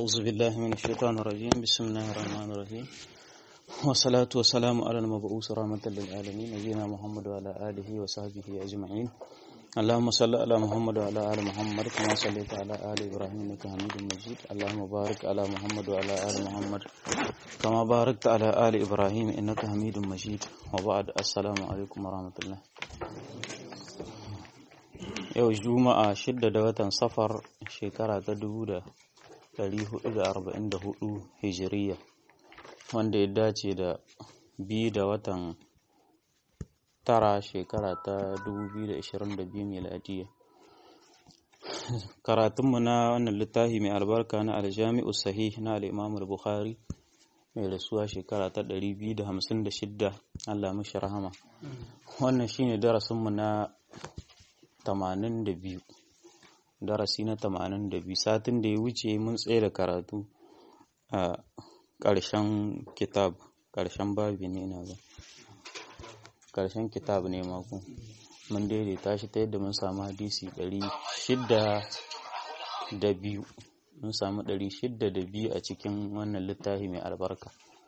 أعوذ بالله من الشيطان الرجيم بسم الله الرحمن الرحيم والصلاة والسلام على المبعوث رحمة للعالمين نبينا محمد وعلى آله وصحبه أجمعين اللهم صل على محمد وعلى آل محمد كما صليت على آل إبراهيم إنك حميد مجيد اللهم بارك على محمد وعلى آل محمد كما باركت على آل إبراهيم إنك حميد مجيد وبعد السلام عليكم ورحمة الله yau juma'a shidda da watan safar shekara ta dubu da dari hudu da arba'in da hudu hijiriya wanda ya dace da biyu da watan tara shekara ta dubu biyu da ashirin da biyu miladiya karatunmu na wannan littafi mai albarka na aljami'u sahih na al'imamul bukhari mai rasuwa shekara ta ɗari biyu da hamsin da shidda allah mashi rahama wannan shine darasinmu na tamanin da biyu darasi na tamanin da biyu satin da ya wuce mun tsaye da karatu a ƙarshen kitab ƙarshen babi ne na ga ƙarshen kitab ne mako mun daidaita shi ta yadda mun samu hadisi ɗari shidda da biyu mun samu ɗari shidda da biyu a cikin wannan littafi mai albarka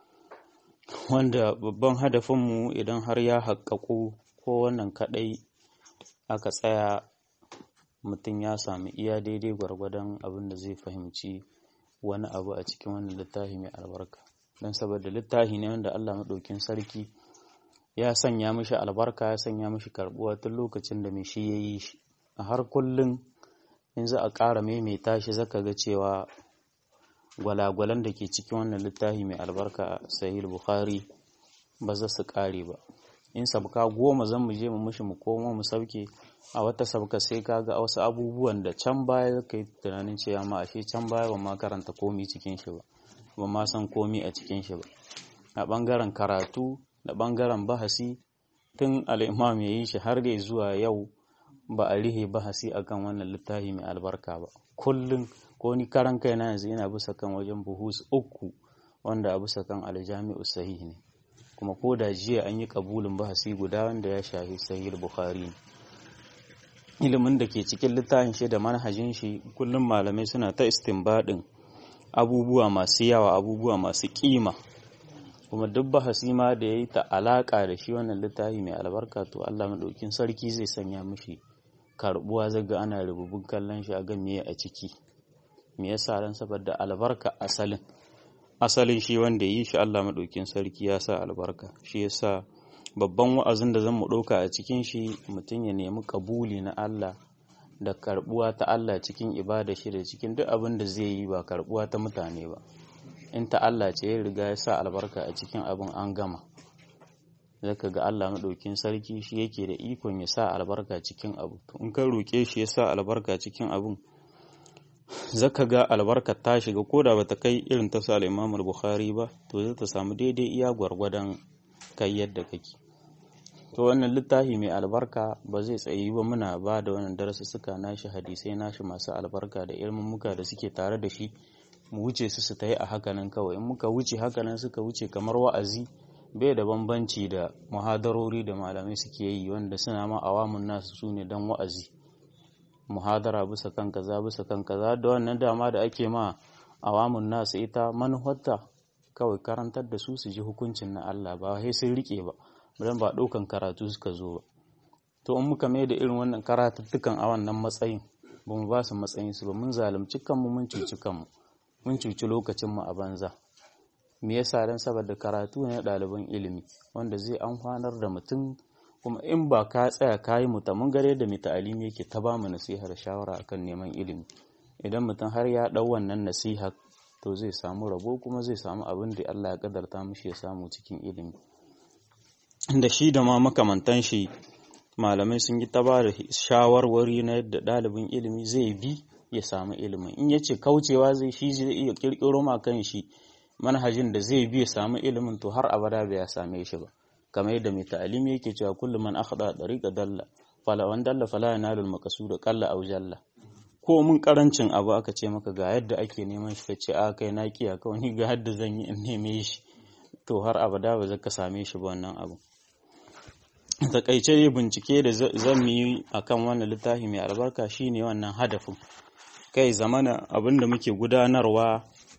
wanda babban hadafinmu idan har ya haƙaƙo ko wannan kaɗai aka tsaya mutum ya sami iya daidai gwargwadon abin da zai fahimci wani abu a cikin wannan littafi mai albarka don saboda littafi ne wanda Allah maɗaukin sarki ya sanya mishi albarka ya sanya mishi karɓuwa tun lokacin da mai shi ya yi shi a har kullum in za a ƙara maimaita shi zaka ga cewa gwalagwalan da ke cikin wannan littafi mai albarka sahih bukhari ba za su ƙare ba in sabka goma zan mu je mu mushi mu koma mu sauke a wata sabka sai ka ga wasu abubuwan da can baya ka yi tunanin cewa ma ashe can baya ba ma karanta komi cikin shi ba ba ma san komi a cikin shi ba a bangaren karatu da bangaren bahasi tun al'imam ya yi shi har da zuwa yau ba a rihe bahasi akan wannan littafi mai albarka ba kullum ko ni karan kai na yanzu ina bisa kan wajen buhus uku wanda a bisa kan aljami'u sahih ne kuma ko da jiya an yi kabulin bahasi guda wanda ya shafi sahih bukhari ilimin da ke cikin littafin shi da manhajin shi kullum malamai suna ta istinbadin abubuwa masu yawa abubuwa masu kima kuma duk bahasi ma da ya yi ta alaka da shi wannan littafi mai albarka to Allah madaukin sarki zai sanya mishi karbuwa zaga ana rububin kallon shi a ga me a ciki me yasa ran saboda albarka asalin asalin shi wanda yi shi Allah maɗaukin sarki ya sa albarka shi ya sa babban wa'azin da zan mu ɗauka a cikin shi mutum ya nemi kabuli na Allah da karɓuwa ta Allah cikin ibada shi da cikin duk abin da zai yi ba karɓuwa ta mutane ba in ta Allah ce ya riga ya sa albarka a cikin abin an gama zaka ga Allah maɗaukin sarki shi yake da ikon ya sa albarka cikin abu in ka roƙe shi ya sa albarka cikin abin zaka ga albarkar ta shiga ko da bata kai irin ta sa Imam Bukhari ba to zai ta samu daidai iya gwargwadon kai yadda kake to wannan littafi mai albarka ba zai tsayi ba muna ba da wannan darasi suka nashi hadisai nashi masu albarka da ilmummuka da suke tare da shi mu wuce su su ta yi a hakanan kawai in muka wuce hakanan suka wuce kamar wa'azi bai da bambanci da muhadarori da malamai suke yi wanda suna ma awamun nasu su ne don wa'azi muhadara bisa kan kaza bisa kan kaza da wannan dama da ake ma awamun nasu ita manufarta kawai karantar da su su ji hukuncin na Allah ba sai sun rike ba dan ba ɗaukan karatu suka zo ba to in muka mai da irin wannan karatuttukan a wannan matsayin ba mu ba su matsayin su ba mun zalunci kanmu mun cuci kanmu mun cuci lokacin mu a banza me yasa dan saboda karatu ne ɗaliban ilimi wanda zai amfanar da mutum kuma in ba ka tsaya ka yi muta mun gare da mita alimi yake ta ba mu nasihar shawara akan neman ilimi idan mutum har ya ɗau wannan nasiha to zai samu rabo kuma zai samu abin da Allah ya kadarta mishi ya samu cikin ilimi da shi da ma makamantan shi malamai sun yi ta ba da shawarwari na yadda ɗalibin ilimi zai bi ya samu ilimin in ya ce kaucewa zai shi zai iya kirkiro ma kan shi manhajin da zai bi ya samu ilimin to har abada bai ya same shi ba kamar yadda mai ta'alimi yake cewa kullum man akhda dariqa dalla fala wan dalla fala yanalu al-maqsud qalla aw jalla ko mun karancin abu aka ce maka ga yadda ake neman shi kace a kai na kiya kawai ni ga yadda zan yi in neme shi to har abada ba zaka same shi ba wannan abu takaice bincike da zan yi akan wannan littafi mai albarka shine wannan hadafin kai zamana abinda muke gudanarwa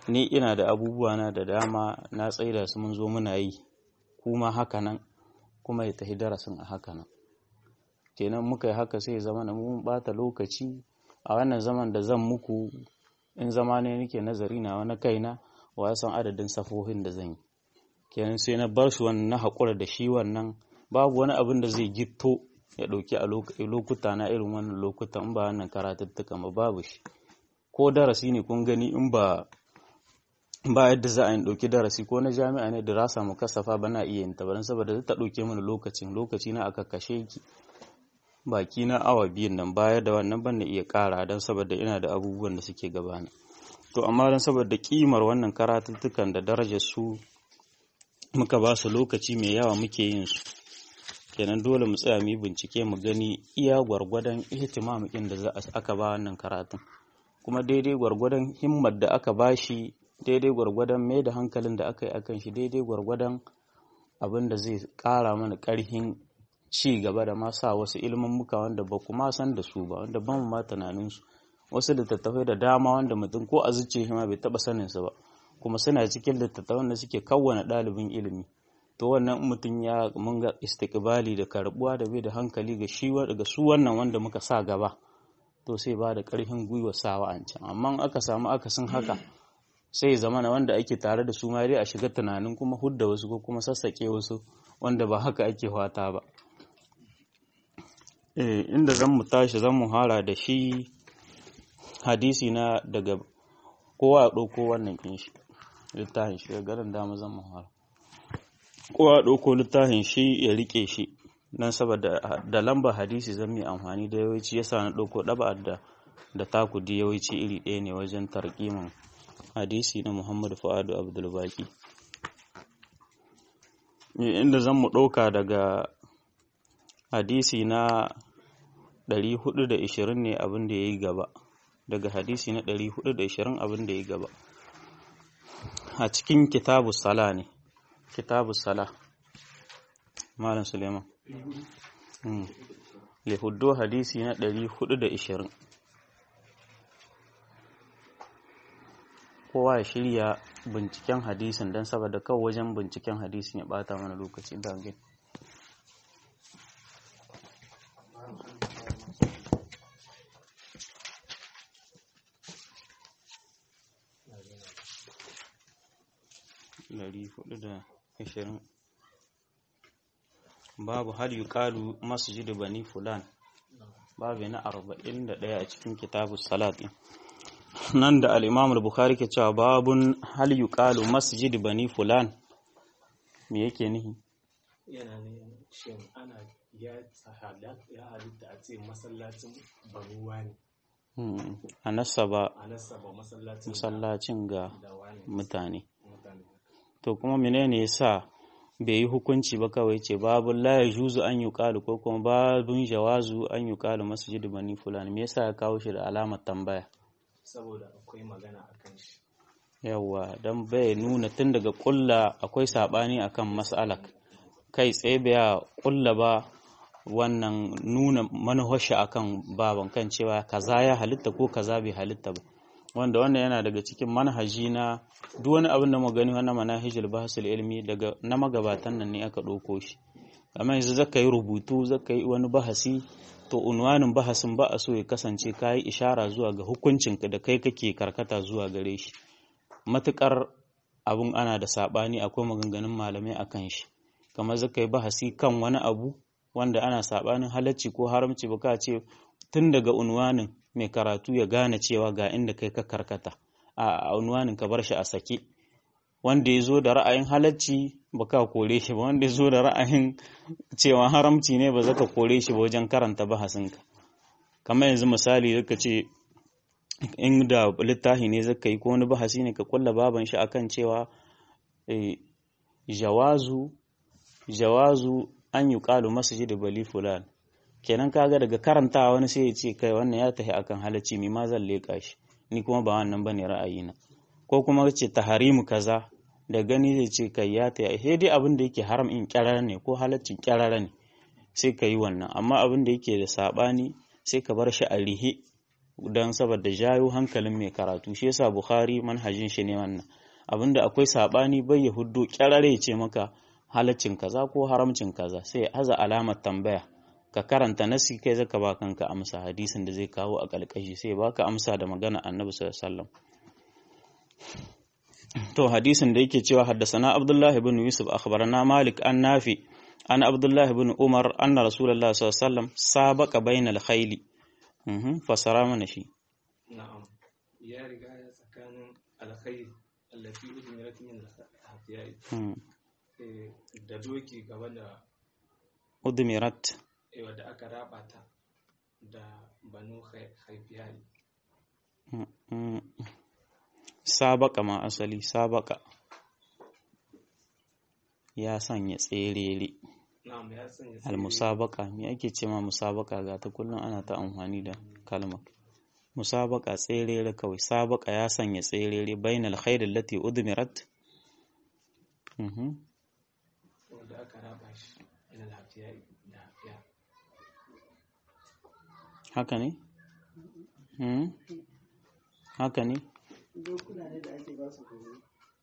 ni ina da abubuwa na da dama na tsaida su mun zo muna yi kuma haka nan kuma ya tafi darasin a haka nan kenan muka yi haka sai zama na mun bata lokaci a wannan zaman da zan muku in zama ne nake nazari na wani kaina wa san adadin safohin da zan yi kenan sai na bar shi wannan na haƙura da shi wannan babu wani abin da zai gitto ya ɗauki a lokuta na irin wannan lokutan in ba wannan karatuttuka ba babu shi ko darasi ne kun gani in ba ba yadda za a yi ɗauki darasi ko na jami'a ne da rasa mu kasafa ba na iya yin ta ba saboda ta ɗauke mana lokacin lokaci na aka kashe ki baki na awa biyun nan baya da wannan ban da iya ƙara don saboda ina da abubuwan da suke gabana to amma don saboda kimar wannan karatuttukan da darajar su muka ba su lokaci mai yawa muke yin su kenan dole mu tsaya mu yi bincike mu gani iya gwargwadon ihtimamin da za aka ba wannan karatun kuma daidai gwargwadon himmar da aka ba shi daidai gwargwadon mai da hankalin da aka yi akan shi daidai gwargwadon abin da zai ƙara mana ƙarfin ci gaba da ma sa wasu muka wanda ba kuma san da su ba wanda ba mu ma tunanin su wasu littattafai da dama wanda mutum ko a zuciya shi ma bai taba sanin su ba kuma suna cikin littattafan da suke kawwana ɗalibin ilimi to wannan mutum ya mun ga istiqbali da karbuwa da bai da hankali ga shi ga su wannan wanda muka sa gaba to sai ba da ƙarfin gwiwa sawa an can amma aka samu akasin haka sai zama na wanda ake tare da su ma dai a shiga tunanin kuma hudda wasu ko kuma sassaƙe wasu wanda ba haka ake fata ba eh inda zan mu tashi zan mu hara da shi hadisi na daga kowa ya ɗauko wannan kin shi littafin shi garin dama zan mu hara kowa ya ɗauko littafin shi ya rike shi don saboda da lambar hadisi zan yi amfani da yawanci yasa na ɗauko ɗaba da da takudi yawanci iri ɗaya ne wajen tarkimin hadisi na Muhammad Fuadu Abdulbaki inda zan mu ɗauka daga hadisi na 420 ne abin da ya yi gaba daga hadisi na 420 abin da ya yi gaba a cikin kitabu sala ne kitabu sala malam suleiman lihuddo hadisi na 420 kowa ya shirya binciken hadisin don saboda kawai wajen binciken hadisin ya bata mana lokaci da gani babu hal yuqalu masjid bani fulan babu na 41 a cikin kitabu salat nan da al-imam al-bukhari ke cewa babun hal yuqalu masjid bani fulan me yake nihi yana ne shin ana ya ya halitta a ce masallacin baruwa ne a nasaba a nasaba masallacin masallacin ga da wani mutane mutane to kuma menene yasa bai yi hukunci ba kawai ce babu la yajuzu an yuqalu ko kuma babun jawazu an yuqalu masjid bani fulan me yasa ya kawo shi da alamar tambaya saboda akwai magana akan shi yawa don bai nuna tun daga kulla akwai sabani akan mas'alak kai tsaye bai kulla ba wannan nuna manhashi akan baban kan cewa kaza ya halitta ko kaza bai halitta ba wanda wannan yana daga cikin manhaji na duk wani abin da mu gani wannan manhajul bahsul ilmi daga na magabatan nan ne aka ɗauko shi amma yanzu zaka yi rubutu zaka yi wani bahasi to unwanin bahasin ba a so ya kasance kayi ishara zuwa ga hukuncinka da kai kake karkata zuwa gare shi matukar abun ana da sabani akwai maganganun malamai akan shi kamar zaka yi bahasi kan wani abu wanda ana sabanin halacci ko haramci ba ka ce tun daga unwanin mai karatu ya gane cewa ga inda kai ka karkata a unwanin ka bar shi a sake wanda ya zo da ra'ayin halacci ba ka kore shi ba wanda ya zo da ra'ayin cewa haramci ne ba zaka kore shi ba wajen karanta bahasinka kamar yanzu misali zaka ce inda littafi ne zaka yi ko wani bahasi ne ka kulla baban shi akan cewa jawazu jawazu an yi ƙalu masjid bali fulan kenan kaga daga karantawa wani sai ya ce kai wannan ya tafi akan halacci mi ma zan leƙa shi ni kuma ba wannan bane ra'ayina ko kuma ce taharimu kaza da gani zai ce kai ya ta sai dai abin da yake haram in kyarara ne ko halaccin kyarara ne sai ka yi wannan amma abin da yake da sabani sai ka bar shi a rihe don saboda jayo hankalin mai karatu shi yasa bukhari manhajin shi ne wannan abinda akwai sabani bai ya huddo kyarare ce maka halaccin kaza ko haramcin kaza sai ya haza alamar tambaya ka karanta nasi kai zaka ba kanka amsa hadisin da zai kawo a kalkashi sai baka amsa da magana annabi sallallahu alaihi wasallam to hadisin da yake cewa haddasana abdullahi ibn yusuf akhbarana malik an nafi an abdullahi ibn umar anna rasulullah sallallahu alaihi wasallam sabaqa bainal khayli mhm fasara mana shi na'am ya riga ya tsakanin alkhair allati udmirat min al-hafiyai da doki gaba da udmirat wadda aka raba ta da banu haifiyai sabaka ma asali sabaka ya sanya tserere na'am ya sanya almusabaka me ake ce ma musabaka ga ta kullum ana ta amfani da kalmar musabaka tserere kawai sabaka ya sanya tserere bainal khairil lati udmirat mhm wadda aka raba shi ila hafiyai da hafiya haka ne hmm? haka ne dokuna ne da ake ba su horo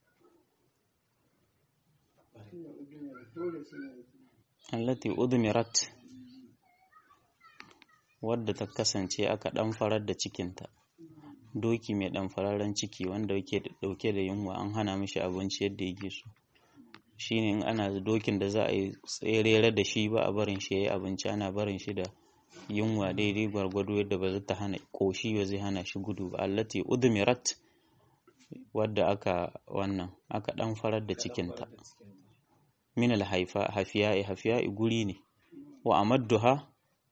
dole suna da allati udmirat wadda ta kasance aka dan farar da cikinta doki mai dan fararen ciki wanda yake dauke da yunwa an hana mishi abinci yadda yake so shine in ana dokin da za a yi tserere da shi ba a barin shi yayi abinci ana barin shi da yunwa daidai gwargwado yadda ba zai ta hana koshi ba zai hana shi gudu ba allati udmirat wadda aka wannan aka dan farar da cikinta min alhaifa hafiya'i hafiya'i guri ne wa amadduha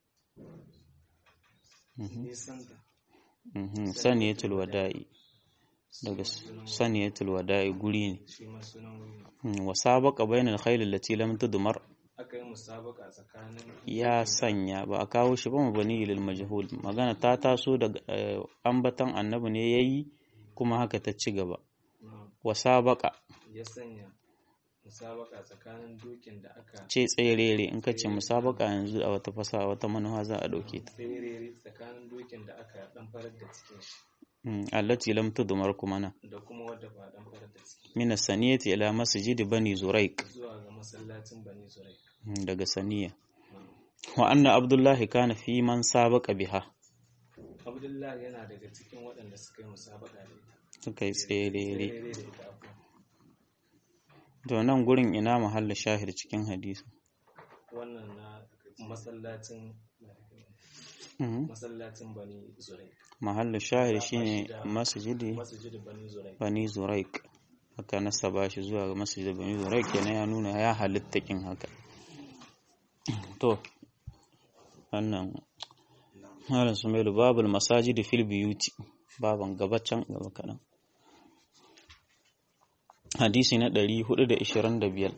nisanta mhm saniyatul wada'i daga saniyatul wada'i guri ne shi ma sunan wuri ne Mhm, wa sabaqa bainal khayl allati lam tudmar aka yi musabaka tsakanin ya sanya ba a kawo shi ba mabani lil majhul magana ta taso daga eh, ambatan annabi ne yayi kuma haka ta ci gaba na'am, wa sabaqa ya sanya musabaka tsakanin dokin da aka ce tserere in ka ce musabaka yanzu a wata fasaha wata manuwa za a dauke ta ferere tsakanin dokin da aka dan farar da cikin shi Mhm, allati lam tudmar kuma na da kuma wadda ba dan farar da cikin min as-saniyati ila masjid bani zuraik zuwa ga masallacin bani zurai Mhm, daga saniya wa anna abdullahi kana fi man sabaqa biha abdullahi yana daga cikin waɗanda suka yi musabaka da ita suka yi tserere ferere da ita abuwa to nan gurin ina mahalla shahir cikin hadisi wannan na masallacin Mhm. masallacin bani zurai mahalla shahir shine masjidi masjid bani zurai bani zuraik haka nasaba shi zuwa ga masjidi bani zuraik kenan ya nuna ya halitta kin haka to wannan malam sumailu babul masajidi fil biyuti baban gaba can gaba kaɗan hadisi na 425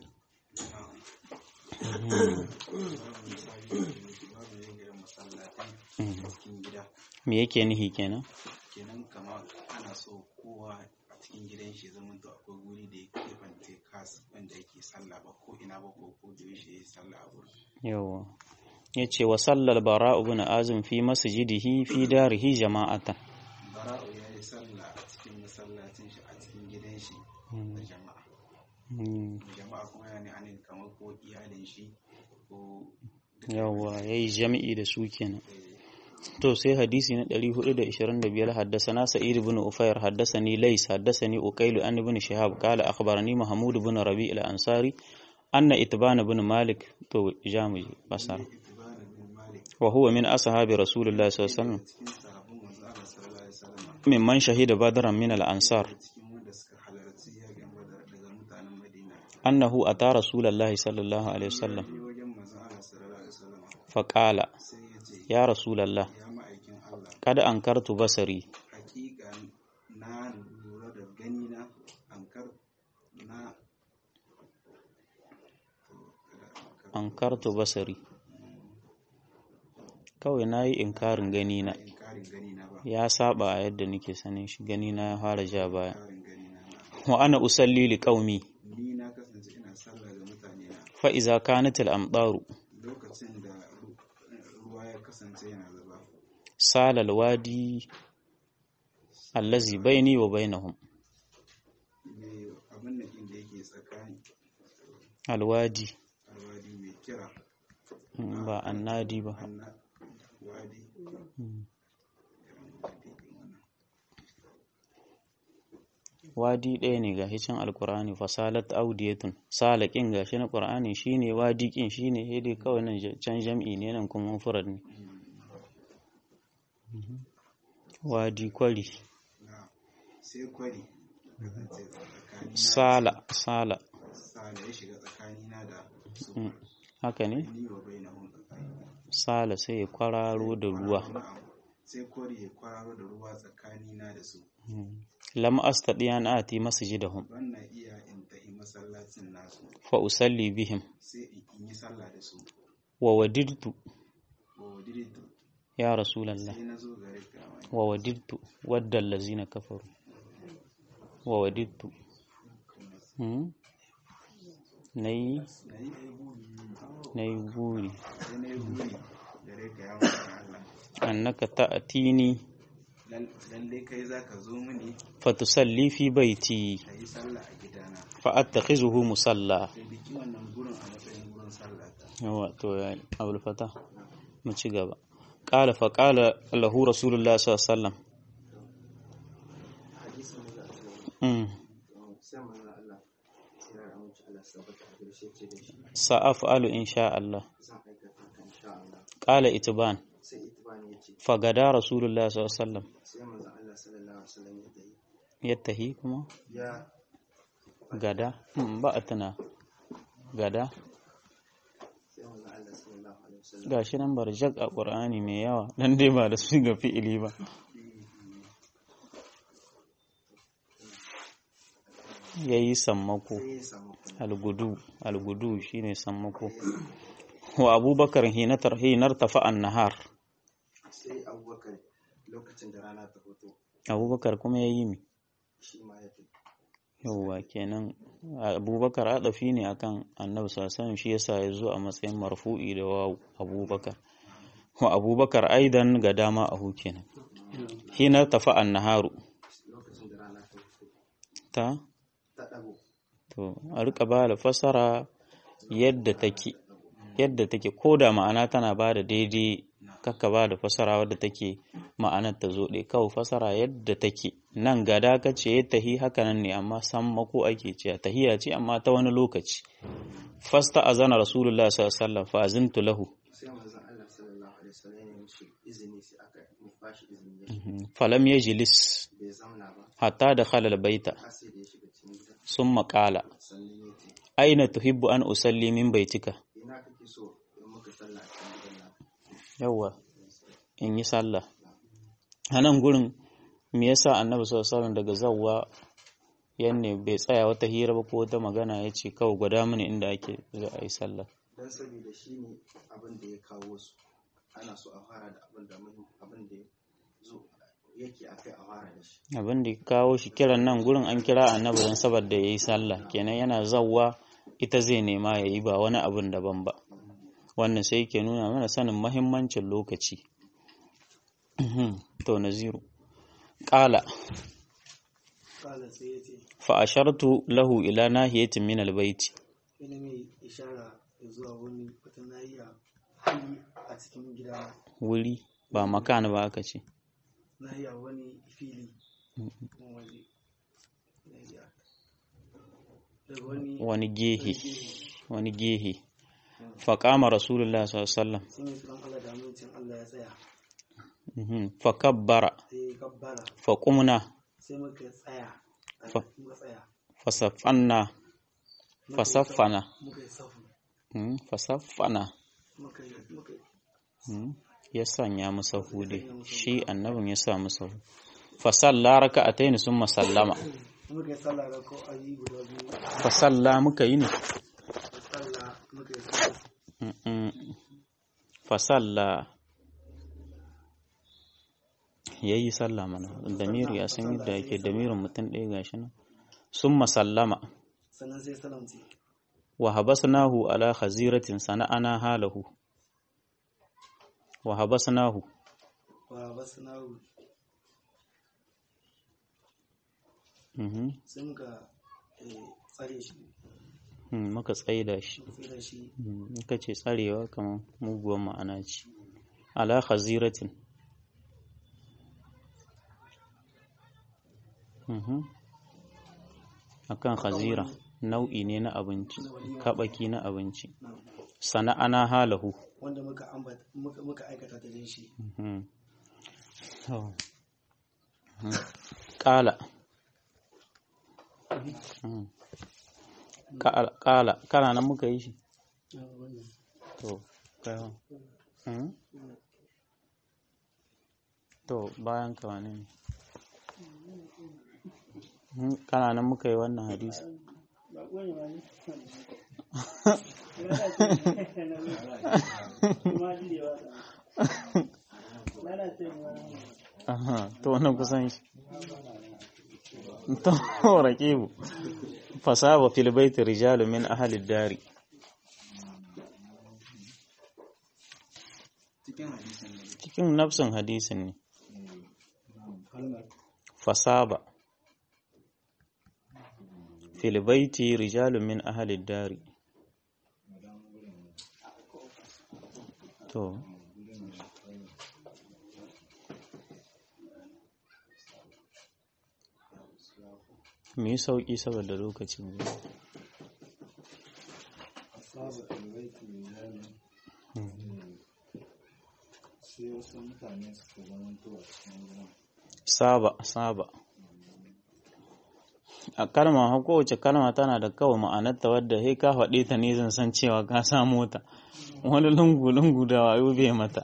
cikin gida me yake nihi kenan kenan kama ana so kowa a cikin gidan shi zama to akwai guri da ya kebance kas wanda yake sallah ba ko ina ba ko ko da yaushe yayi sallah a gurin yawa yace wa sallal bara ibn azim fi masjidihi fi darihi jama'atan bara'u ya yi sallah a cikin masallacin shi a cikin gidan shi da jama'a Mm, jama'a kuma yana ne anin kamar ko iyalin shi ko yawa yayi jami'i da su kenan to sai hadisi na 425 haddasana sa'id ibn ufayr haddasani lays haddasani uqayl an ibn shihab qala akhbarani mahmud ibn rabi' al-ansari anna itban ibn malik to jamu basar itibana bin malik wa huwa min ashabi rasulillah sallallahu alaihi wasallam cikin sahabban manzo Allah sallallahu alaihi wasallam mimman shahida badran min al-ansar cikin wanda suka halarci yakin badar daga mutanen madina annahu ata rasulullah sallallahu alaihi wasallam sai wajen manzo Allah sallallahu alaihi wasallam faqala sai ya ce ya rasulullah ya ma'aikin Allah kad ankartu basari hakika na lura da gani na ankar na ankartu basari kawai nayi inkarin gani na inkarin gani na ba ya saba a yadda nake sanin shi gani na ya fara ja baya inkarin gani na na wa ana usalli li qaumi ni na kasance ina sallah ga mutane na fa iza kanat al amdaru lokacin da ru- ruwa ya kasance yana zuba salal wadi allazi baini wa bainahum me abin da inda yake tsakani alwadi alwadi mai kira mm, ba annadi ba anna wadi Mm. wadi wannan wadi ɗaya ne ga hicin alkur'ani fasalat audiyatun salakin gashi na qur'ani shine wadi kin shine sai dai kawai nan ja- can jam'i ne nan kuma mufrad ne Mhm. wadi kwari na sai kwari kasance tsakanina sala sala sala ya shiga tsakanina da su Mm. haka ne ni wa bai na hun tsakani sala sai ya kwararo da ruwa Na'am. sai kwari ya kwararo da ruwa tsakanina da su Mm. lam astadi an ati masjidahum ban na iya in tahi masallacin nasu fa usalli bihim sai in in yi sallah da su wa wadirtu wa wadiritu ya rasulallah sai na zo gare ka wani wa wadirtu wadda allazina kafaru wa wadirtu hmm? nayi na yi nayi buri sai na yi buri gare ka ya wani Allah annaka ta'tini Lal- lalle kai za ka zo mini fatusalli fi baiti ka yi sallah a gidana fa attakhizuhu musalla sai biki wannan gurin a matsayin gurin sallah ta yawa to ya abul fata mu ci gaba qala fa qala lahu rasulullah sallallahu alaihi wasallam hadisin da za mm. a sai manzo Allah sai ya amince Allah sabata a garshe ce da shi sa'af'alu insha Allah zan aikata kan insha Allah qala itban sai itibani ya ce fagada rasulullah sallallahu alaihi wasallam sai manzo Allah sallallahu alaihi wasallam ya dai yattahi kuma ya gada Mm, ba a tuna gada sai manzo Allah sallallahu alaihi wasallam gashi nan barjak a qur'ani mai yawa dan dai ba da su ga fi'ili ba yayi sammako sai ya samu kuma algudu algudu shine sammako wa abubakar hina tarhinar tafa an-nahar sai abubakar lokacin da rana ta fito abubakar kuma yayi mi shi ma ya tafi yauwa kenan abubakar adafi ne akan annabi sallallahu shi yasa ya zo a matsayin marfu'i da wawu abubakar wa abubakar aidan ga dama a kenan hina tafa an-naharu lokacin da rana ta fito ta ta dago to a rika ba da fasara yadda take yadda take ko da ma'ana tana ba da daidai kakka ba da fasara wadda take ma'anar ta zo ɗaya kawai fasara yadda take nan gada ka ce ya tahi haka nan ne amma san mako ake ce tahiya ce amma ta wani lokaci fasta azana rasulullah sallallahu alaihi wasallam fa azintu lahu sai manzo Allah sallallahu alaihi wasallam ya mishi izini sai aka bashi izini ya shiga falam yajlis bai zauna ba hatta dakhala albayta har sai da ya shiga cikin gida summa qala sannan ya ce aina tuhibbu an usalli min baitika ina kake so in muka sallah a cikin gidan nan yawwa in yi sallah a nan gurin me yasa annabi sallallahu alaihi wasallam daga zawwa yanne bai tsaya wata hira ba ko wata magana ya ce kawai gwada mini inda ake za a yi sallah dan saboda shi ne abin da ya kawo su ana so a fara da abin da muhim abin da ya zo yake akai a fara da shi abin da ya kawo shi kiran nan gurin an kira annabi don saboda ya yi sallah kenan yana zawwa ita zai nema ya yi ba wani abin daban ba wannan sai ke nuna mana sanin mahimmancin lokaci to naziru ƙala kala sai ya ce fa ashartu lahu ila nahiyatin min albayti ina mai ishara zuwa wani wata nahiya fili a cikin gida wuri ba makan ba aka ce nahiya wani fili kuma waje nahiya daga wani wani gehe gehe wani gehe faƙama rasulullah sallallahu alaihi wasallam sun yi tsoron Allah da amincin Allah ya tsaya Mhm. fakabbara sai ya kabbara faƙumna sai muka tsaya a Fa- muka tsaya fasafanna Muka yi fasaffana safu- muka yi safu Mhm. fasaffana muka yi muka yi Mhm. ya sanya masa hude shi annabin ya sa masa hude fasalla raka'atayn summa sallama muka yi sallah da ko ayi guda biyu fasalla muka yi ne sallah muka yi sallah Mhm. fasalla yayi sallah mana damiri ya san yadda yake damirin mutum ɗaya gashi nan summa sallama sannan sai salamci wa habasnahu ala khaziratin sana'ana halahu wa habasnahu ba basu nawo mhm sai muka eh, tsare shi mm, muka tsaida shi sai da shi Mm, in ka ce tsarewa kamar muguwar ma'ana ce ala khaziratin Mhm. akan khazira nau'i ne na abinci kabaki na abinci sana'ana halahu wanda muka ambata muka, muka aikata ta din shi Mhm. To. Mhm. Ƙala. Mhm. Ƙala, ƙala, kana nan muka yi shi? To, kai hau. Mhm. To, bayan ka wane ne? Mhm. Kana nan muka yi wannan hadisi? Aha, to wannan kusan shi. To, raƙibu. Fasaba fil baiti rijalu min ahli dari. cikin hadisin da Cikin nafsin hadisin ne. Fasaba. Fil baiti rijalu min ahli dari. To. mu yi sauƙi saboda lokacin zai sai wasu mutane suka zamanto a cikin gidan saba saba a kalma ha kowace kalma tana da kawai ma'anarta wadda sai ka faɗe ta ne zan san cewa ka samu ta wani lungu lungu da wayo bai mata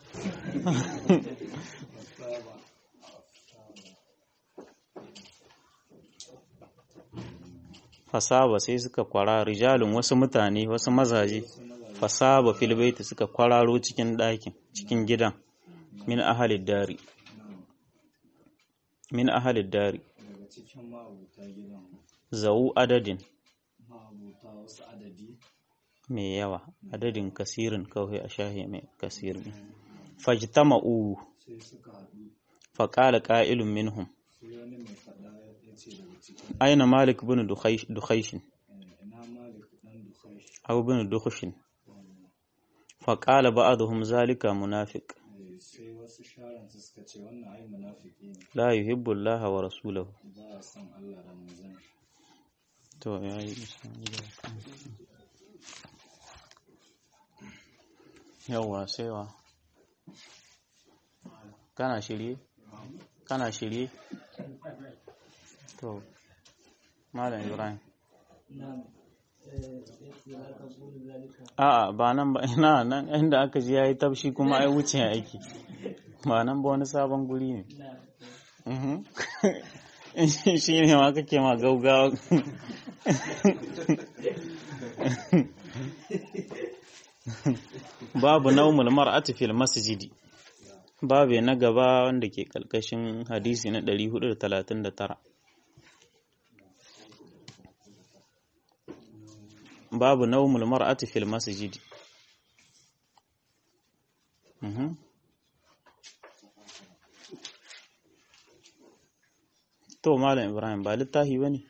fasaba sai suka kwara rijalun wasu mutane wasu mazaje fasaba filbaita suka kwararo cikin ɗakin cikin gidan min ahalid dari min ahalid dari daga cikin ma'abuta gidan zau adadin ma'abuta wasu adadi mai yawa adadin kasirin kawai a shahi mai kasirin fajtama'u sai suka haɗu faƙala ƙa'ilun minhum sai wani mai faɗa ya ce daga cikin aina malik bin dukhaishin eh, ina malik ɗan dukai aw bin dukhshin faƙala ba'aduhum zalika munafiq sai wasu sharansu suka ce wannan ai munafiki ne la yuhibbu Allah wa rasulahu ba a son Allah da manzon shi to yayi yawa sai wa kana shirye kana shirye to malam ibrahim a'a ba nan ba ina nan inda aka ji yayi tafshi kuma ai wuce aiki ba nan ba wani sabon guri ne Mhm. shi ne ma kake ma gaugawa babu naumul mar'ati fil masjidi babu na gaba wanda ke kalkashin hadisi na 439 babu naumul mar'ati fil masjidi Mhm. to malam ibrahim ba littafi bane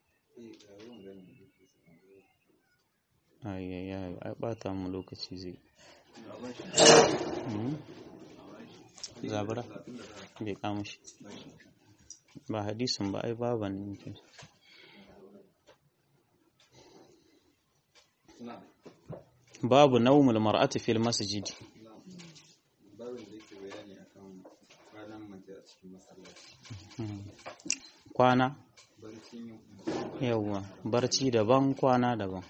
ai ai ai ai bata mu lokaci zai Mhm. zabura bai kama shi ba hadisin ba ai baban ne ke babu naumul mar'ati fil masjid babin da yake bayani akan kwanan mace a cikin masallaci kwana barcin yin yawwa barci daban kwana daban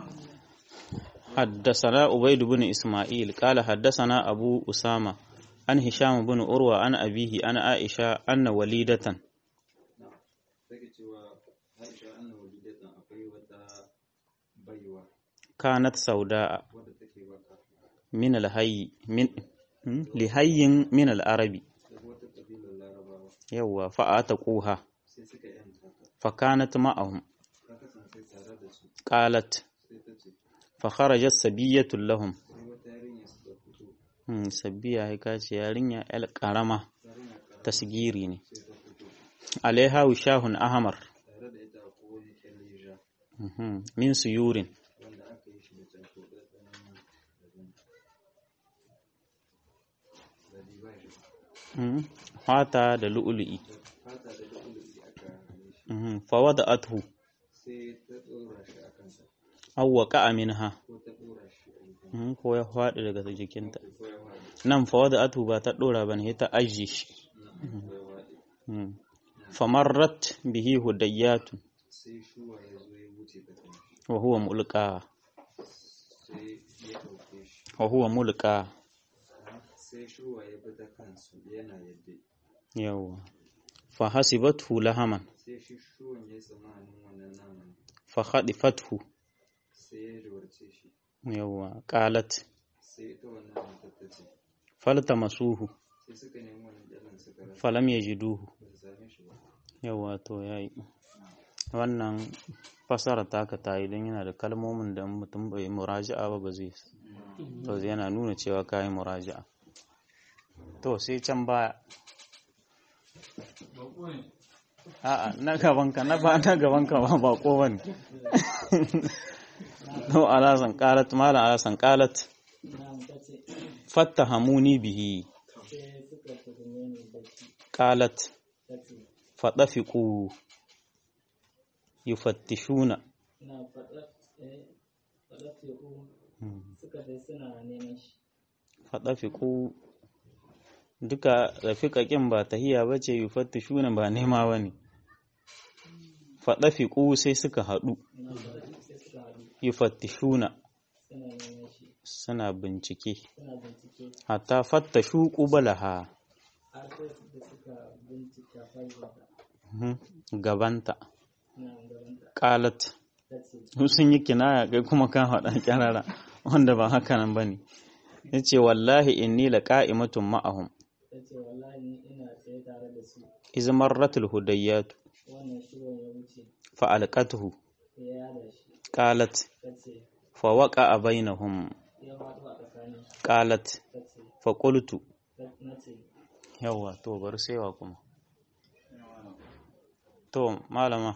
حدثنا عبيد بن إسماعيل قال حدثنا أبو أسامة عن هشام بن أروى عن أبيه عن عائشة أن وليدة take cewa Aisha anna walidatan akwai wata baiwa كانت سوداء wadda take baka من الهي من هم؟ لهي من العربي daga wata kabilar larabawa يوا فأتقوها sai suka yanta ta فكانت معهم ta kasance tare da su قالت sai ta ce فخرجت سبية لهم sai wata yarinya suka fito هم، سبية هي كاce yarinya el karama ta tasgiri ne alaiha shahun ahmar tare da ita akwai wani kyalle ja Mhm. min suyurin wanda aka yi shi da canko ɗaya tsananin da diba shi Mhm. fata da lu'ulu'i fata da lu'ulu'i aka hane shi Mhm. fawada'athu sai ta ɗora shi a kanta aw waqa'a minha ko ta ɗora shi a jikin Mhm, ko ya faɗi daga jikinta ko ya waɗe nan fawada'athu ba ta ɗora bane sai ta ajiye shi ko ya waɗe Mhm. famarrat bihi hudayyatun sai shuwa ya zo ya wuce ta kan shi wa huwa mulqa sai ya ɗauke shi wa huwa mulqa sai shuwa ya bi ta kansu yana yadda yawa fa hasibathu lahaman sai shi shuwan ya tsamanin wannan naman fa khadifathu sai ya jawarce shi yawa qalat sai ita wannan matar ta ce faltamasuhu sai suka nemi wannan jalan suka rasa falam yajiduhu ba su same shi ba yawa to yayi wannan fasara taka ta yi don yana da kalmomin da mutum bai muraja'a ba ba zai to yana nuna cewa kayi muraja'a to sai can baya a'a na gabanka na ba na gabanka ba bako bane to alasan qalat mala alasan qalat fattahamuni bihi qalat fadafiqu yufattishuna na faɗa faɗa teku suka dai suna neman shi fadafiqu duka rafiqaƙin ba tahiya bace yufattishuna ba nema bane fadafiqu sai suka haɗu na faɗa sai suka haɗu yufattishuna suna neman shi suna bincike suna bincike hatta fattashu qubalaha har sai da suka bincika faiwata Mhm. gabanta na gabanta qalat ta ce su sun yi kinaya kai kuma kan haɗa kyarara wanda ba haka nan bane yace wallahi inni laqa'imatun ma'ahum ta ce wallahi ni ina tsaye tare da su iz marratul hudayyatu wannan shirin ya wuce fa alqatuhu ya yada shi qalat ta ce fa waqa'a bainahum ya faɗo a tsakanin qalat ta ce fa qultu ta- na ce yawa to bar saiwa kuma to malama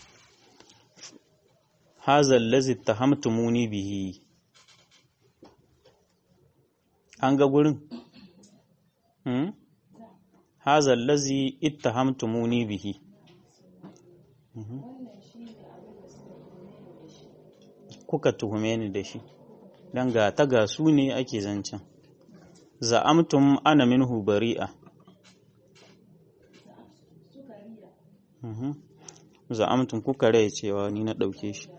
hadha allazi tahamtumuni bihi an ga gurin hmm hadha allazi ittahamtumuni bihi Mhm. kuka tuhume ni da shi dan ga ta ga su ne ake zancen za'amtum ana minhu bari'a Mhm. za'amtum kuka rai cewa ni na ɗauke shi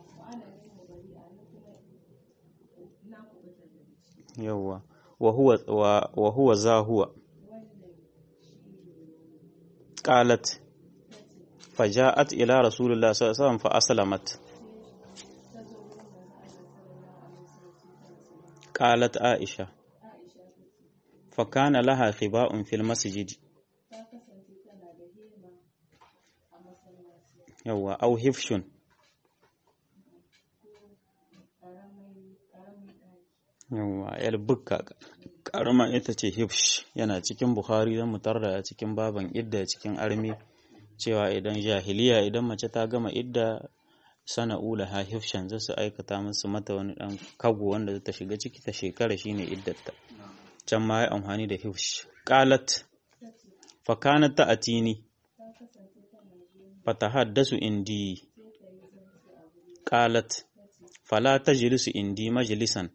yawwa wa huwa wa- wa huwa za huwa qalat faja'at ila rasulillah sallallahu alaihi wasallam fa aslamat qalat aisha fa kana laha khiba'un fil masjid yawwa au hifshun yawwa yar bukka karama ita ce hifsh yana cikin bukhari don mutar da cikin baban idda cikin armi cewa idan jahiliya idan mace ta gama idda sana'ula ha hifshan za su aikata musu mata wani dan kago wanda ta shiga ciki ta shekara shine iddarta can ma ya amfani da hifsh qalat fa kanat ta'tini fatahaddasu indi qalat fala tajlisu indi majlisan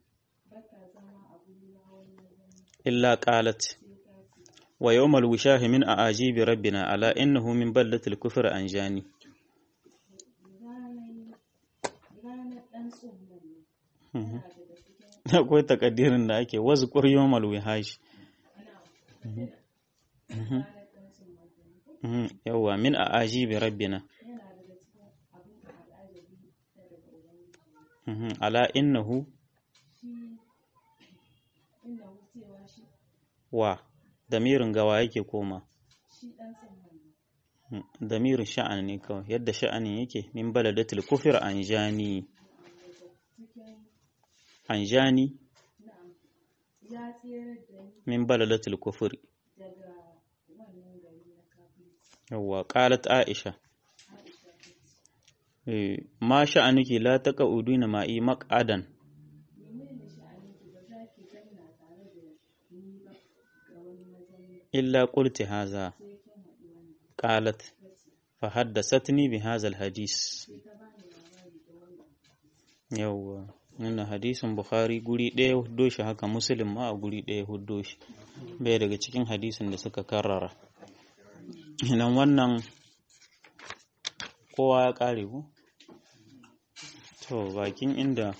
illa qalat wa yawmal wishahi min a'ajibi rabbina ala innahu min ballatil kufri anjani Mhm. akwai takaddirin da ake wasu ƙuryon malwihashi yawwa min a ajibi rabbina Mhm. ala innahu wa damirin gawa yake koma Mhm. damirin sha'an ne kawai yadda sha'anin yake min baladatul kufir anjani anjani min baladatul kufri yawwa qalat aisha eh ma sha'anuki la taquduna ma'i maq'adan illa qulti haza qalat fa haddathatni bi hadha alhadis yawwa wannan hadisin bukhari guri ɗaya huddo shi haka muslim ma a guri ɗaya huddo shi bai daga cikin hadisin da suka karrara nan wannan kowa ya ƙare ku to bakin inda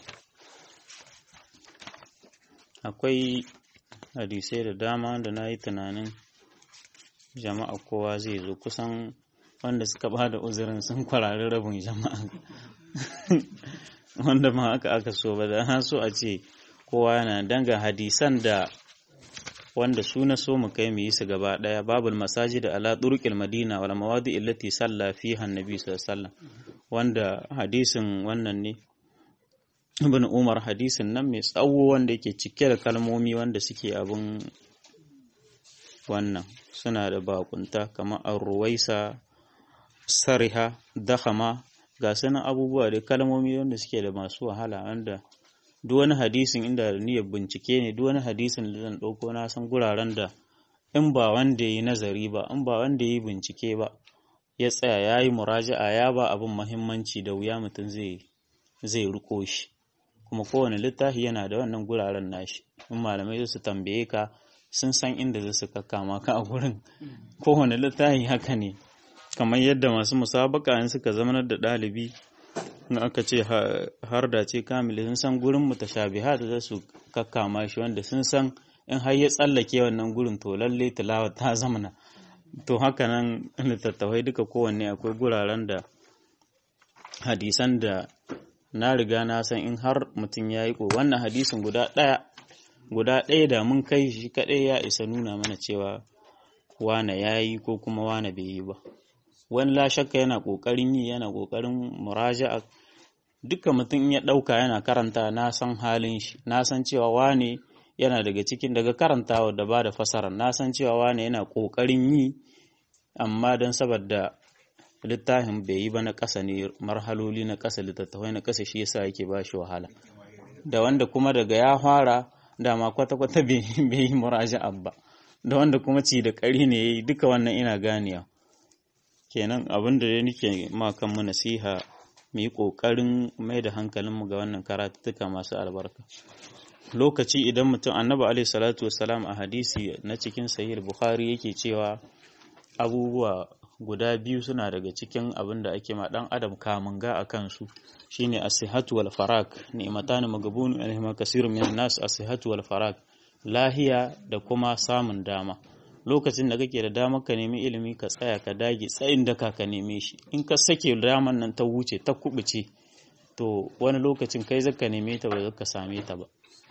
akwai hadisai da dama wanda na yi tunanin jama'a kowa zai zo kusan wanda suka ba da uzurin sun kwarari rabin jama'a wanda ma aka aka so ba da so a ce kowa yana danga hadisan da wanda su na so mu kai mu yi su gaba daya babul masajid ala turqil madina wal mawadi allati salla fiha annabi sallallahu alaihi wasallam wanda hadisin wannan ne ibn umar hadisin nan mai tsawo wanda yake cike da kalmomi wanda suke abun wannan suna da bakunta kamar ar-ruwaisa sariha dakhama ga sanan abubuwa da kalmomi wanda suke da masu wahala wanda duk wani hadisin inda niyyar bincike ne duk wani hadisin da zan ɗauko na san guraren da in ba wanda ya yi nazari ba in ba wanda ya yi bincike ba ya tsaya ya yi muraja'a ya ba abin mahimmanci da wuya mutum zai zai riko shi kuma kowane littafi yana da wannan guraren nashi in malamai su tambaye ka sun san inda zai su kakkama ka a gurin kowane littafi haka ne kamar yadda masu musabaka in suka zamanar da ɗalibi in aka ce har da ce kamili sun san gurin mutashabihat da su kakkama shi wanda sun san in har ya tsallake wannan gurin to lalle tilawa ta zamana to haka nan littattafai duka kowanne akwai guraren da hadisan da na riga na san in har mutum ya yi ko wannan hadisin guda ɗaya guda ɗaya da mun kai shi kaɗai ya isa nuna mana cewa wane ya yi ko kuma wane bai yi ba wani la shakka yana ƙoƙarin yi yana ƙoƙarin muraja'a duka mutum ya ɗauka yana karanta na san halin shi na san cewa wane yana daga cikin daga karantawa da ba da fasara na san cewa wane yana ƙoƙarin yi amma don saboda littafin bai yi ba na ƙasa ne marhaloli na ƙasa littattafai na ƙasa shi yasa yake ba shi wahala da wanda kuma daga ya fara dama kwata-kwata bai yi muraja'a ba da wanda kuma ci da ƙari ne ya yi duka wannan ina ganewa kenan abin da ya nike ma kanmu nasiha mu yi ƙoƙarin mai da hankalinmu ga wannan karatuttuka masu albarka lokaci idan mutum annabi alaihi salatu wassalam a hadisi na cikin sahih bukhari yake cewa abubuwa guda biyu suna daga cikin abin da ake ma dan adam kamun ga a kansu shine as-sihhatu wal farag ni'matan magabun alaihima kasirun minan nas as-sihhatu wal farag lahiya da kuma samun dama lokacin da kake da damar ka nemi ilimi ka tsaya ka dage tsayin da ka neme shi in ka sake damar nan ta wuce ta kubuce to wani lokacin kai zaka neme ta ba zaka same ta ba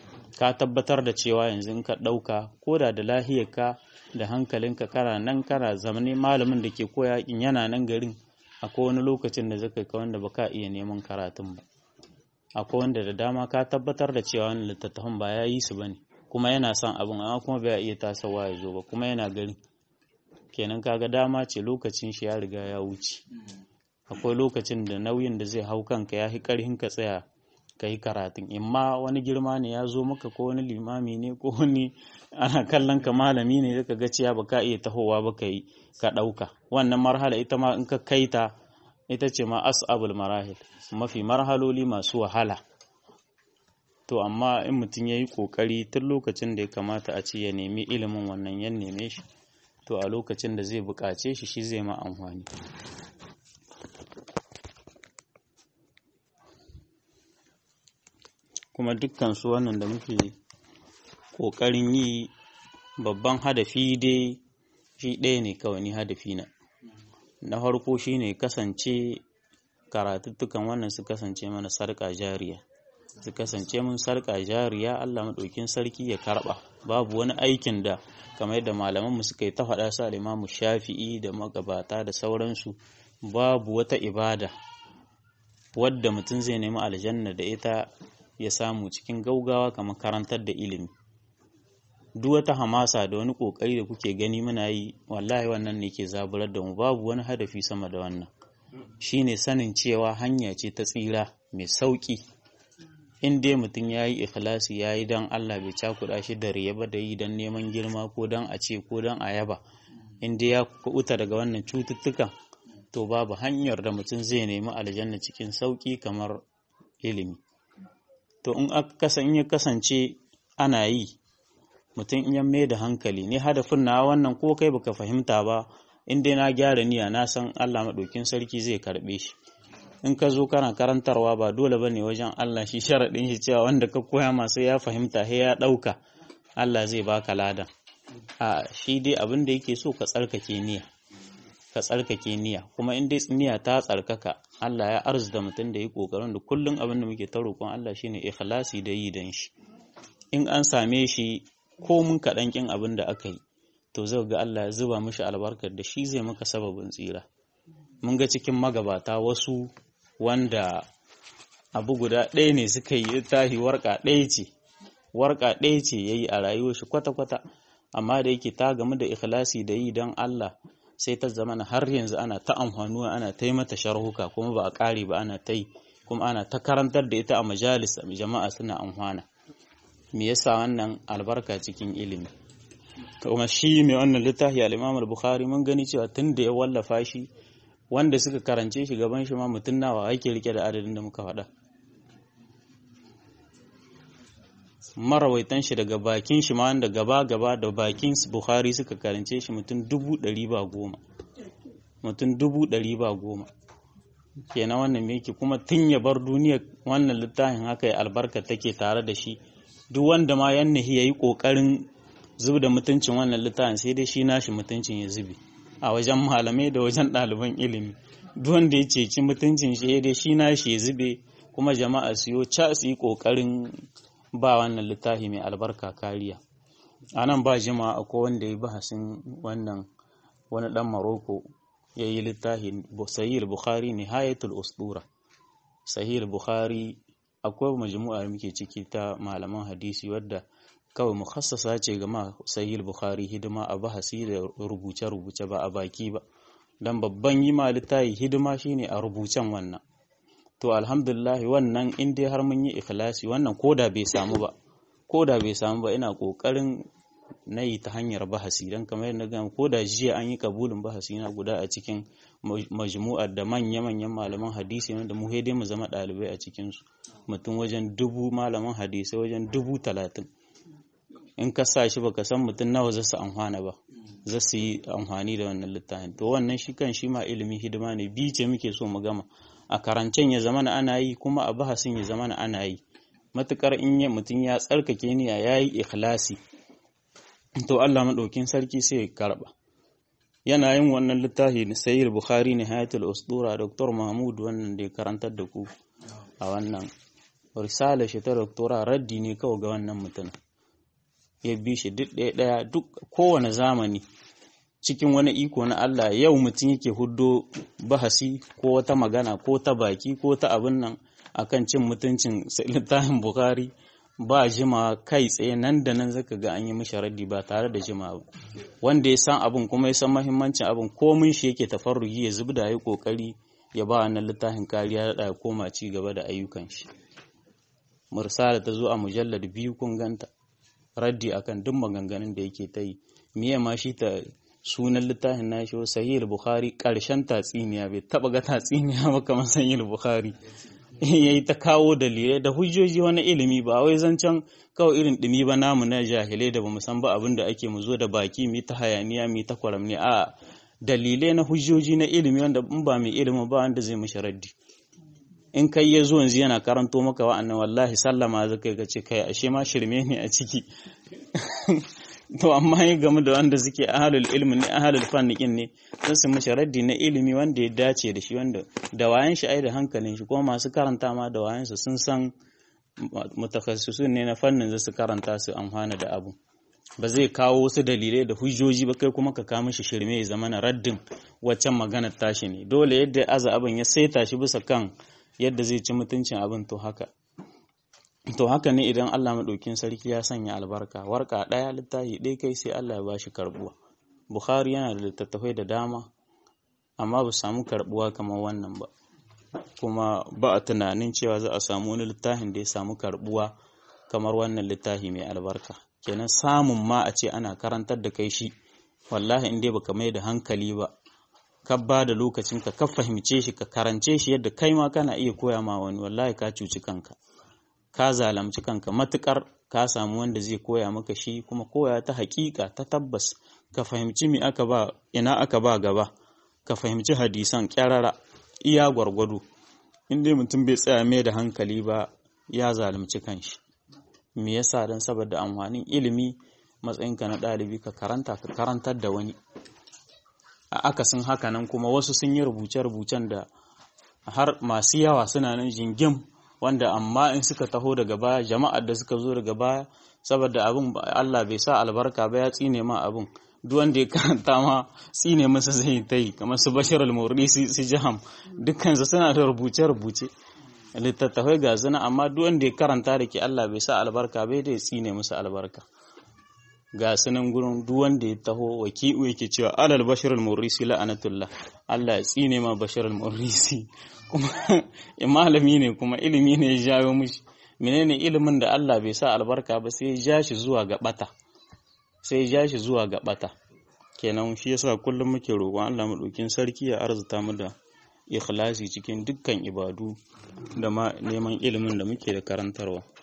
ka tabbatar da cewa yanzu in ka ɗauka ko da da lahiyarka da hankalinka kana nan kana zamani malamin da ke koya in yana nan garin akwai wani lokacin da zaka ka wanda baka iya neman karatun ba akwai wanda da dama ka tabbatar da cewa wani littattafan ba ya yi su bane kuma yana son abin amma kuma bai iya tasawa ya zo ba kuma yana garin kenan kaga dama ce lokacin shi ya riga ya wuce akwai lokacin da nauyin da zai hau kanka ya fi karhin ka tsaya ka yi karatun imma wani girma ne ya zo maka ko wani limami ne ko wani ana kallon ka malami ne zaka ga ciya baka iya tahowa ba ka yi ka ɗauka wannan marhala ita ma in ka kai ta ita ce ma as'abul marahil mafi marhaloli masu wahala to amma in mutum ya yi ƙoƙari tun lokacin da ya kamata a ce ya nemi ilimin wannan ya neme shi to a lokacin da zai buƙace shi shi zai ma amfani kuma dukkan su wannan da muke ƙoƙarin yi babban hadafi dai shi ɗaya ne kawai ni hadafi na na farko shine kasance karatuttukan wannan su kasance mana sarƙa jariya su kasance mun sarƙa jariya Allah maɗaukin sarki ya karɓa babu wani aikin da kamar yadda malamanmu suka yi ta faɗa su al'imamu shafi'i da magabata da sauransu babu wata ibada wadda mutum zai nemi aljanna da ita ya samu cikin gaugawa kamar karantar da ilimi duk wata hamasa da wani kokari da kuke gani muna yi wallahi wannan ne ke zaburar da mu babu wani hadafi sama da wannan shine sanin cewa hanya ce ta tsira mai sauki in dai mutum ya yi ikhlasi ya yi don Allah bai cakuɗa shi da riya ba da yi don neman girma ko don a ce ko don a yaba in dai ya kuɓuta daga wannan cututtukan to babu hanyar da mutum zai nemi aljanna cikin sauki kamar ilimi to in ya kasance ana yi mutum in ya mai da hankali ne hadafin na wannan ko kai baka fahimta ba in dai na gyara niyya na san Allah maɗaukin sarki zai karɓe shi in ka zo kana karantarwa ba dole bane wajen Allah shi sharaɗin shi cewa wanda ka koya masu ya fahimta he ya ɗauka Allah zai baka lada a shi dai abin da yake so ka tsarkake niyya ka tsarkake niyya kuma in dai niyya ta tsarkaka Allah ya arzuta mutum da yi kokarin da kullum abin da muke ta roƙon Allah shine ikhlasi da yi dan shi in an same shi ko mun kaɗan kin abin da aka yi to zai ga Allah ya zuba mishi albarkar da shi zai maka sababin tsira mun ga cikin magabata wasu wanda abu guda ɗaya ne suka yi tahi warka ɗaya ce warka ɗaya ce yayi a rayuwar shi kwata-kwata amma da yake ta gamu da ikhlasi da yi don Allah sai ta zama har yanzu ana ta amfanuwa ana ta yi mata sharhuka kuma ba a ƙare ba ana ta yi kuma ana ta karantar da ita a majalis jama'a suna amfana me yasa wannan albarka cikin ilimi kuma shi mai wannan littafi al-Imam al-Bukhari mun gani cewa tun da ya wallafa shi wanda suka karance shi gaban shi ma mutum nawa ake rike da adadin da muka faɗa marawaitan shi daga bakin shi ma wanda gaba gaba da bakin Bukhari suka karance shi mutum dubu ɗari ba goma mutum dubu ɗari ba goma kenan wannan me yake kuma tun ya bar duniya wannan littafin haka ya albarka take tare da shi duk wanda ma yan nahi yayi kokarin zub da mutuncin wannan littafin sai dai shi nashi mutuncin ya zubi a wajen malamai da wajen ɗaliban ilimi duk wanda ya ceci mutuncin shi dai shi nashi ya zube kuma jama'a su yo ca su yi kokarin ba wannan littafi mai albarka kariya a nan ba jima'a akwai wanda ya yi bahasin wannan wani dan maroko ya yi littafi sahih bukhari nihayatul usdura sahih bukhari akwai majmu'a da muke ciki ta malaman hadisi wadda kawai mukhassasa ce ga ma sahih bukhari hidima a bahasi da rubuce rubuce ba a baki ba dan babban yi ma littafi hidima shine a rubucen wannan to alhamdulillah wannan in dai har mun yi ikhlasi wannan koda bai samu ba koda bai samu ba ina kokarin na yi ta hanyar bahasi don kamar yadda gama ko da jiya an yi kabulin bahasi na guda a cikin majmu'ar da manya-manyan malaman hadisi wanda mu dai mu zama ɗalibai a cikinsu mutum wajen dubu malaman hadisai wajen dubu talatin in ka sa shi baka san mutum nawa za su amfana ba za su yi amfani da wannan littafin to wannan shi kan shi ma ilimi hidima ne bi ce muke so mu gama a karancen ya zama ana yi kuma a bahasin ya zama ana yi matukar in ya mutum ya tsarkake niyya ya yi ikhlasi to Allah maɗaukin sarki sai ya karɓa yana yin wannan littafi na sayyid bukhari ne hayatul usdura dr mahmud wannan da ya karantar da ku a wannan risala shi ta doktora raddi ne kawai ga wannan mutum ya bi shi duk ɗaya ɗaya duk kowane zamani cikin wani iko na Allah yau mutum yake huddo bahasi ko wata magana ko ta baki ko ta abin nan akan cin mutuncin littafin bukhari ba jima kai tsaye nan da nan zaka ga an yi mishi raddi ba tare da jima ba wanda ya san abin kuma ya san mahimmancin abin komin shi yake tafarrugi ya zubda ya kokari ya ba wannan littafin kariya da ya koma ci gaba da ayyukan shi mursala ta zo a mujallar biyu kun ganta raddi akan duk maganganun da yake ta yi miye ma shi ta sunan littafin na shi sahih bukhari karshen tatsiniya bai taba ga tatsiniya ba kamar sahih bukhari ya yi ta kawo dalilai da hujjoji wani ilimi ba wai zancen kawai irin ɗumi ba namu na jahilai da bamu san ba abin da ake mu zo da baki mu ta hayaniya mu ta kwaramni a dalilai na hujjoji na ilimi wanda in ba mai ilimi ba wanda zai mishi raddi in kai ya zo yanzu yana karanto maka wa'annan wallahi sallama zaka ga ce kai ashe ma shirme ne a ciki to amma ya game da wanda suke ahalul ilmi ne ahalul fannikin ne sun su mishi raddi na ilimi wanda ya dace da shi wanda da wayan shi ai da hankalin shi kuma masu karanta ma da wayan su sun san mutakassisun ne na fannin za su karanta su amfana da abu ba zai kawo wasu dalilai da hujjoji ba kai kuma ka kawo mishi shirme ya zama na raddin waccan maganar tashi ne dole yadda aza abin ya saita shi bisa kan yadda zai ci mutuncin abin to haka to haka ne idan Allah maɗaukin sarki ya sanya albarka warka ɗaya littafi ɗaya kai sai Allah ya ba shi karɓuwa Bukhari yana da littattafai da dama amma ba samu karɓuwa kamar wannan ba kuma ba a tunanin cewa za a samu wani littafin da ya samu karɓuwa kamar wannan littafi mai albarka kenan samun ma a ce ana karantar da kai shi wallahi in dai baka mai da hankali ba ka ba da lokacin ka ka fahimce shi ka karance shi yadda kai ma kana iya koya ma wani wallahi ka cuci kanka ka zalamci kanka matukar ka samu wanda zai koya maka shi kuma koya ta hakika ta tabbas ka fahimci me aka ba ina aka ba gaba ka fahimci hadisan kyarara iya gwargwado in dai mutum bai tsaya mai da hankali ba ya zalunci kanshi me yasa dan saboda amfanin ilimi matsayinka na ɗalibi ka karanta ka karantar da wani a akasin haka nan kuma wasu sun yi rubuce-rubucen da har masu yawa suna nan jingim wanda amma in suka taho daga baya jama'ar da suka zo daga baya saboda abin Allah bai sa albarka ba ya tsine ma abin duk wanda ya karanta ma tsine masa zai ta yi kamar su bashir al su jaham dukkansu suna da rubuce-rubuce littattafai ga zina amma duk wanda ya karanta da ke Allah bai sa albarka bai da ya tsine masa albarka ga sunan gurin duk wanda ya taho waki'u yake cewa alal bashir al-murrisi la'anatullah Allah ya tsine ma bashir al-murrisi kuma malami ne kuma ilimi ne ya jawo mishi menene ilimin da Allah bai sa albarka ba sai ya ja shi zuwa ga bata sai ya ja shi zuwa ga bata kenan shi yasa kullum muke roƙon Allah madaukin sarki ya arzuta mu da ikhlasi cikin dukkan ibadu da ma neman ilimin da muke da karantarwa